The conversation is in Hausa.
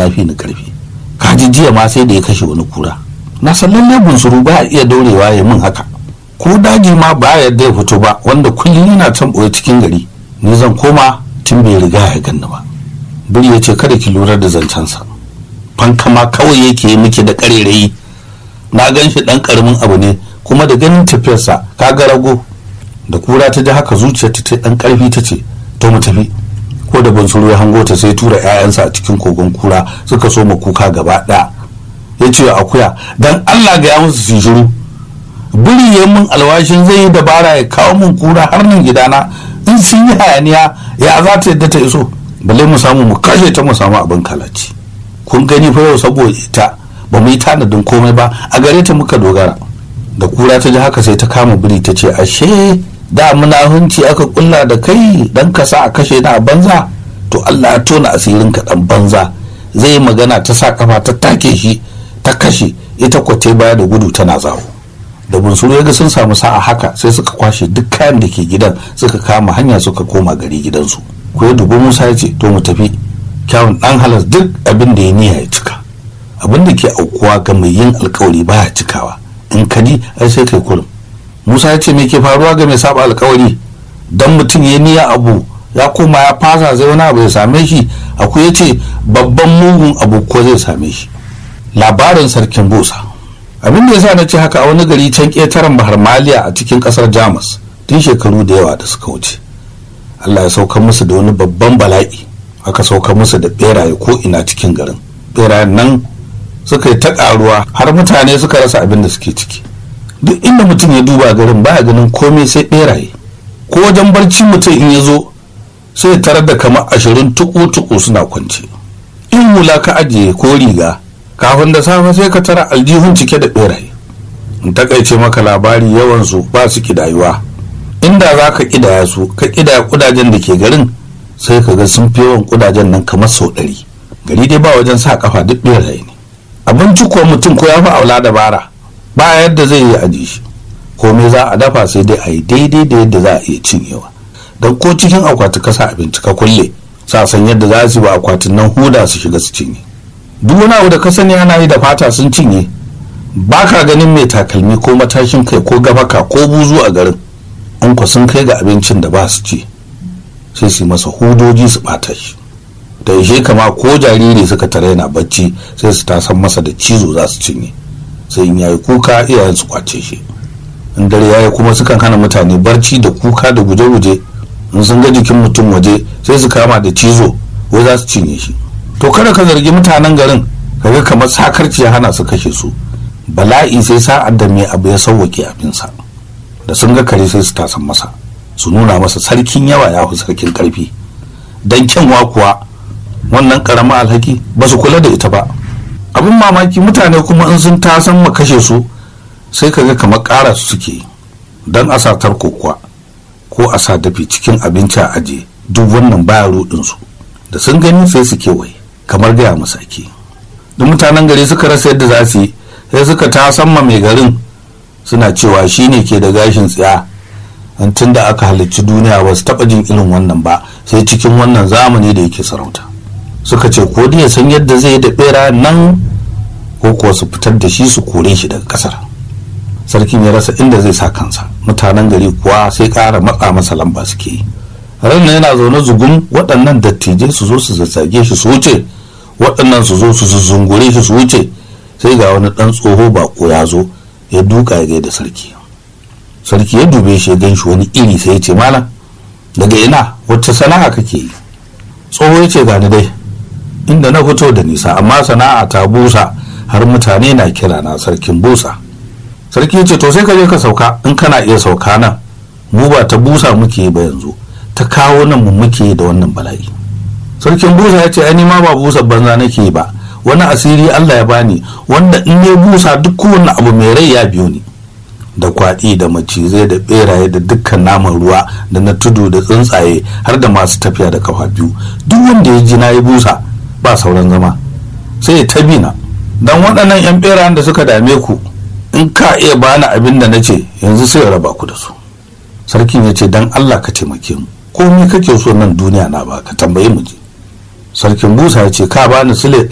ya fi ni karfi kaji jiya ma sai da ya kashe wani kura na san lalle bunsuru ba a iya daurewa ya min haka ko daji ma ba yadda ya fito ba wanda kullum yana can ɓoye cikin gari ni zan koma tun bai riga ya ganni ba biri ya ce kada ki lura da zancensa fanka ma kawai yake yi miki da ƙarerayi na gan shi ɗan ƙaramin abu ne kuma da ganin tafiyarsa ka ga rago da kura ta ji haka zuciyarta ta ɗan ƙarfi ta ce to mu tafi ko da bunsuru ya hango ta sai tura 'ya'yansa a cikin kogon kura suka so ma kuka gaba ɗaya ya ce akuya dan allah ga ya musu su shiru biri ya min alwashin zai yi dabara ya kawo min kura har nan gidana in sun yi hayaniya ya za ta yadda ta iso balle mu samu mu kashe ta mu samu abin kalaci kun gani fa yau saboda ita ba mu yi tanadin komai ba a gare ta muka dogara da kura ta ji haka sai ta kama biri ta ce ashe da munahunci aka kulla da kai dan ka sa a kashe na a banza to Allah ya tona asirin ka dan banza zai magana ta sa kafa ta take shi ta kashe ita kwace baya da gudu tana zawo da bunsuru ya ga sun samu sa'a haka sai suka kwashe duk kayan da ke gidan suka kama hanya suka koma gari gidansu ko ya dubi musa ya ce to mu tafi kyawun dan halas duk abin da ya niyya ya cika abin da ke aukuwa ga mai yin alkawari baya cikawa in ka ji ai sai kai kurum musa ya ce me ke faruwa ga mai saba alkawari dan mutum ya niyya abu ya koma ya fasa zai wani abu ya same shi akwai ya ce babban mugun abu ko zai same shi labarin sarkin busa abin da yasa na ce haka a wani gari can ƙetaren bahar maliya a cikin ƙasar jamus tun shekaru da yawa da suka wuce allah ya sauka musu da wani babban bala'i aka sauka musu da beraye ko ina cikin garin berayen nan suka yi ta ƙaruwa har mutane suka rasa abin da suke ciki duk inda mutum ya duba garin baya ganin komai sai beraye ko wajen barci mutum in ya zo sai tarar da kamar ashirin tuku-tuku suna kwance in hula ka ajiye ko riga kafin da safe sai ka tara aljihun cike da beraye in takaice maka labari yawansu ba su kidayuwa inda za ka kidaya su ka kidaya kudajen da ke garin sai ka ga sun fi yawan kudajen nan kamar sau ɗari gari dai ba wajen sa kafa duk beraye ne abinci kuwa mutum ko ya fi aula dabara ba yadda zai yi aji shi komai za a dafa sai dai a yi daidai da yadda za a iya cinyewa don ko cikin akwati ka sa abinci ka kulle sa san yadda za su ba akwatin nan huda su shiga su cinye duk wani abu da ka sani ana yi da fata sun cinye ba ka ganin mai takalmi ko matashin kai ko gabaka ko buzu a garin in ku sun kai ga abincin da ba su ci sai su masa hudoji su bata shi da ishe kama ko jariri suka tare yana bacci sai su tasan masa da cizo za su cinye sai in yayi kuka iyayen su kwace shi in dare yayi kuma sukan hana mutane barci da kuka da guje-guje in sun ga jikin mutum waje sai su kama da cizo wai za su cinye shi to kada ka zargi mutanen garin kaga kamar sakarci ya hana su kashe su bala'i sai sa'ad da mai abu ya sauwake abinsa da sun ga kare sai su tasan masa su nuna masa sarkin yawa ya fi sarkin karfi dan kyanwa kuwa wannan karama alhaki ba su kula da ita ba abin mamaki mutane kuma in sun tasan ma kashe su sai kaga kamar ƙara su suke don a sa tarko kuwa ko a sa dafi cikin abinci a aje duk wannan baya rudinsu da sun gani sai su kewaye kamar gaya musu ake duk mutanen gari suka rasa yadda za su yi sai suka ta samma mai garin suna cewa shi ne ke da gashin tsiya an tun da aka halicci duniya ba su taɓa jin irin wannan ba sai cikin wannan zamani da yake sarauta suka ce ko ya san yadda zai yi da ɓera nan ko kuwa su fitar da shi su kore shi daga ƙasar sarkin ya rasa inda zai sa kansa mutanen gari kuwa sai ƙara matsa masa lamba suke yi ran yana zaune zugun waɗannan dattijai su zo su zazzage shi su wuce waɗannan su zo su zungure shi su wuce sai ga wani ɗan tsoho bako ya zo ya duka ya gaida sarki sarki ya dube shi ya gan shi wani iri sai ya ce malam daga ina wacce sana'a kake yi tsoho ya ce gani dai inda na fito da nisa amma sana'a ta busa har mutane na kira na sarkin busa sarki ya ce to sai ka je ka sauka in kana iya sauka nan mu ba ta busa muke ba yanzu ta kawo nan mu muke da wannan bala'i sarkin busa ya ce ai ma ba busa banza nake ba wani asiri Allah ya bani wanda in ya busa duk kowane abu mai rai ya biyo ni da kwaɗi da macizai da beraye da dukkan naman ruwa da na tudu da tsuntsaye har da masu tafiya da kafa biyu duk wanda ya ji na yi busa ba sauran zama sai ya tabi na dan waɗannan yan berayen da suka dame ku in ka iya bani abin da na ce yanzu sai ya raba ku da su sarkin ya ce dan Allah ka taimake mu komai kake so nan duniya na ba ka tambaye mu je sarkin busa ya ce ka bani sule